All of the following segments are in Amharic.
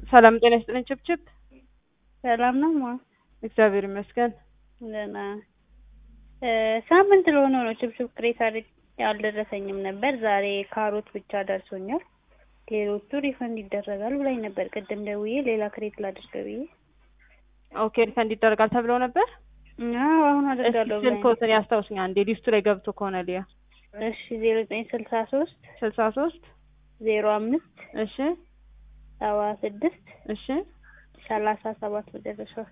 ሰላም ጤና ይስጥልኝ ችብችብ። ሰላም ነው ማ እግዚአብሔር ይመስገን። ደህና ሳምንት ለሆነው ነው ችብችብ ቅሬታ አድርጌ አልደረሰኝም ነበር። ዛሬ ካሮት ብቻ ደርሶኛል። ሌሎቹ ሪፈንድ ይደረጋል ብላኝ ነበር ቅድም ደውዬ ሌላ ክሬት ላድርግ ብዬ። ኦኬ ሪፈንድ ይደረጋል ተብለው ነበር። አዎ አሁን አደርጋለሁ ብላኝ ነበር። ስልክዎትን ያስታውስኛ እንዴ ሊስቱ ላይ ገብቶ ከሆነ ሊያ እሺ ዜሮ ዘጠኝ ስልሳ ሶስት ስልሳ ሶስት ዜሮ አምስት እሺ ሰባ ስድስት እሺ ሰላሳ ሰባት መጨረሻው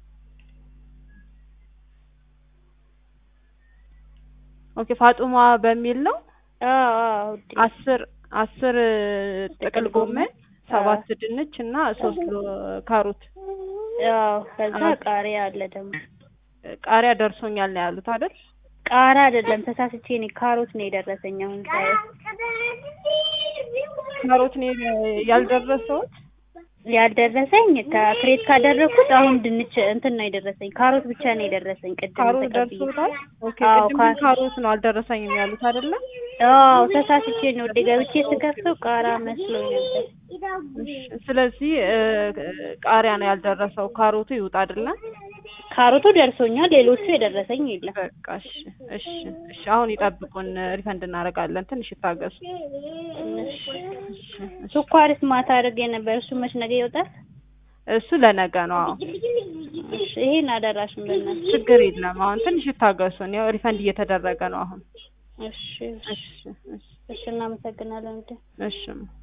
ኦኬ ፋጡማ በሚል ነው። አዎ አዎ ውዴ። አስር አስር ጥቅል ጎመን ሰባት ድንች እና ሶስት ኪሎ ካሮት አዎ ከዛ ቃሪያ አለ ደግሞ ቃሪያ ደርሶኛል ነው ያሉት አይደል? ቃሪያ አይደለም ተሳስቼ እኔ ካሮት ነው የደረሰኝ አሁን ሳየው ካሮት ነው ያልደረሰውት። ያልደረሰኝ ከክሬት ካደረኩት አሁን ድንች እንትን ነው የደረሰኝ። ካሮት ብቻ ነው የደረሰኝ ቅድም ካሮት ተቀብዬ። ደርሶታል። ኦኬ አዎ፣ ቅድም ካ- ካሮት ነው አልደረሰኝም ያሉት አይደለ? አዎ ተሳስቼ ነው ወደ ገብቼ ስከፍተው ቃሪያ መስሎኝ ነበር። እሺ፣ ስለዚህ እ፣ ቃሪያ ነው ያልደረሰው። ካሮቱ ይውጣ አይደለ? ካሮቱ ደርሶኛል፣ ሌሎቹ የደረሰኝ የለም። በቃ እሺ፣ እሺ፣ እሺ። አሁን ይጠብቁን፣ ሪፈንድ እናደርጋለን። ትንሽ ይታገሱ። እሺ፣ እሺ። ስኳርስ ማታ አድርጌ ነበር። እሱ መች ነገ ይወጣል? እሱ ለነገ ነው። አዎ እሺ ይሄን አደራሽን በእናትሽ። ችግር የለም። አሁን ትንሽ ይታገሱን። ያው ሪፈንድ እየተደረገ ነው አሁን። እሺ እሺ፣ እሺ፣ እሺ እናመሰግናለን። ውዴ። እሺ